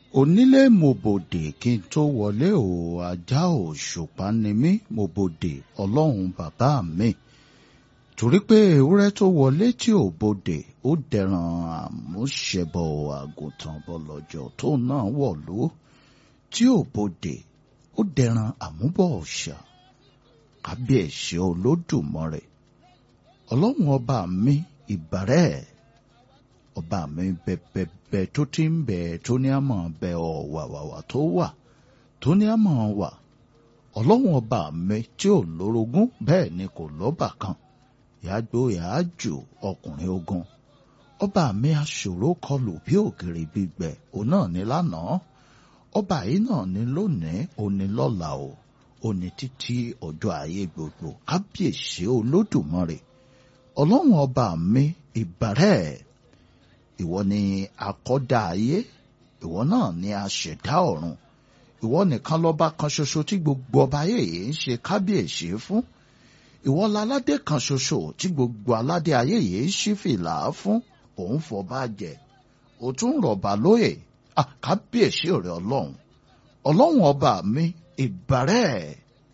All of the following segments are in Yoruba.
onílé mo bòdè kí n tó wọlé o ajá òṣùpá ni mí mo bòdè ọlọ́run bàbá mi torí pé ewúrẹ́ tó wọlé tí ò bòdè ó dẹran àmúṣẹbọ àgùntàn bọlọjọ tó náà wọ̀lú tí ò bòdè ó dẹran àmúbọ ọ̀ṣà kábíyèsí olódùmarè ọlọ́run ọba mi ìbàrẹ́ ọba mi bẹbẹbẹ tó ti ń bẹ tó ní àmọ́ bẹ ọ wàwàwà tó wà tó ní àmọ́ wà ọlọ́run ọba mi tí ò lórogún bẹ́ẹ̀ ni kò lọ́bà kan yàgbó yàájò ọkùnrin ogun ọba mi aṣòro kọlù bí ògiri gbígbẹ òun náà ní lánàá ọba yìí náà ní lónìí òní lọ́la o òní títí ọjọ́ ayé gbogbo kábíyèsí olódùmarè ọlọ́run ọba mi ìbàrẹ́ ìwọ ni akọ́dá ayé ìwọ náà ni aṣẹ̀dá ọ̀run ìwọ nìkan lọ́ba kan ṣoṣo tí gbogbo ọba ayé yìí ń ṣe kábíyèsí fún ìwọ láládé kan ṣoṣo tí gbogbo aládé ayé yìí ń ṣí fìlà fún òun fọba jẹ òtún rọ̀bà lóyè kábíyèsí rẹ ọlọ́run ọlọ́run ọba mi ìbàrẹ́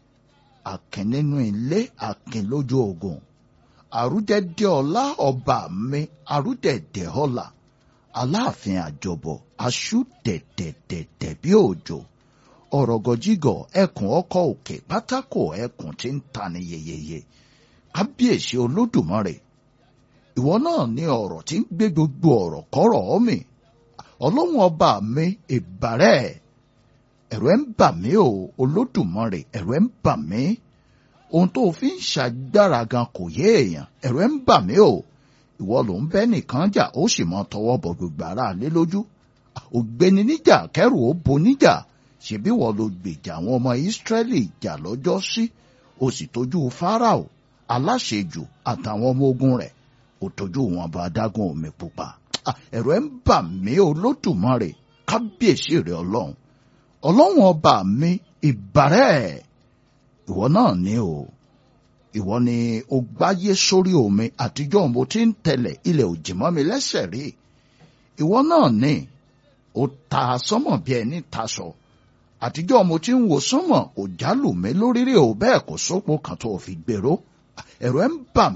àkìn nínú ilé àkìn lójú ogun àrúdẹ̀dẹ̀ ọlá ọba mi àrúdẹ̀dẹ̀ ọlá aláàfin àjọbọ aṣú dẹ̀dẹ̀dẹ̀dẹ̀ bí òjò ọ̀rọ̀gọ̀jígọ̀ ẹkùn ọkọ̀ òkè pátákó ẹkùn tí ń tani yeyeye kábíyèsí olódùmarè ìwọ náà ní ọ̀rọ̀ tí ń gbé gbogbo ọ̀rọ̀ kọ́rọ̀ mi ọlọ́run ọba mi ìbàrẹ́ ẹ̀rù ẹ̀ ń bà mí o olódùmarè ẹ̀rù ẹ̀ ń bà mí ohun tó fi ń ṣàgbára gan kò yé èèyàn ẹ̀rù ẹ̀ ń bà mí o ìwọ ló ń bẹ́ nìkan jà ó sì mọ tọwọ́ bọ gbogbo ara lé lójú ògbéni níjà kẹrù ó bo níjà ṣebí wọ́n ló gbèjà àwọn ọmọ ìsírẹ́lì jà lọ́jọ́ sí o sì tójú fáráò aláṣejù àtàwọn ọmọ ogun rẹ̀ ó tójú wọn bá adágún omi pupa ẹ̀rù ẹ̀ ń bà mí olódùmarè kábíyèsí rẹ̀ ọlọ́run ọlọ́run ọba mi ìbàrẹ́ ìwọ náà ní o ìwọ ni o gbáyé sórí omi àtijọ́ mo ti ń tẹ̀lẹ̀ ilẹ̀ òjì mọ́ mi lẹ́sẹ̀ rí ìwọ náà ní o ta sọ́mọ̀ bí ẹni taṣọ àtijọ́ mo ti ń wo sọ́mọ̀ kò jálù mí lórí rí o bẹ́ẹ̀ kò sópo kan tó fi gbèrò ẹ̀rọ ẹ̀ ń bà